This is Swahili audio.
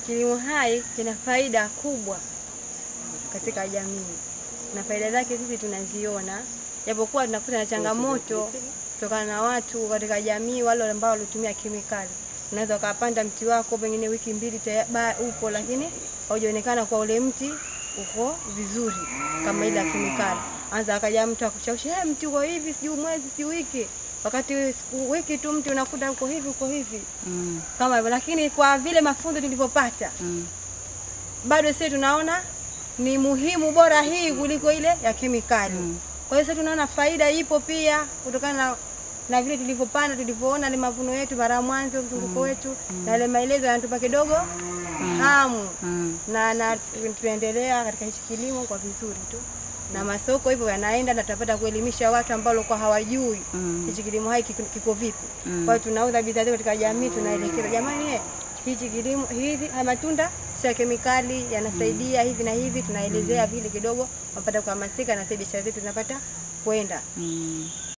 kilimo hai kina faida kubwa katika jamii na faida zake sisi tunaziona, japokuwa tunakuta na changamoto kutokana na watu katika jamii, wale ambao walitumia kemikali. Unaweza ukapanda mti wako pengine wiki mbili taya- ba- upo, lakini haujaonekana kwa ule mti uko vizuri kama ile ya kemikali. Anza akaja mtu akushawishi, hey, mti uko hivi, sijui mwezi, sijui wiki, wakati siku wiki tu mti unakuta uko hivi, uko hivi Mm. kama hivyo, lakini kwa vile mafunzo tulivyopata Mm. bado sisi tunaona ni muhimu bora hii kuliko ile ya kemikali. Kwa hiyo sasa tunaona faida ipo pia kutokana na, na vile tulivyopanda tulivyoona ile mavuno yetu mara ya mwanzo mzunguko wetu na ile maelezo yanatupa kidogo hamu Mm. na, na tunaendelea katika hichi kilimo kwa vizuri tu na masoko hivyo yanaenda na tutapata kuelimisha watu ambao walikuwa hawajui Mm. hichi kilimo hai kiko, kiko vipi. Mm. Kwa hiyo tunauza bidhaa zetu katika jamii, tunaelekeza jamani, eh, hichi kilimo hivi haya matunda sio ya kemikali, yanasaidia hivi na hivi, tunaelezea vile kidogo, wapata kuhamasika na sasa biashara zetu zinapata kwenda. Mm.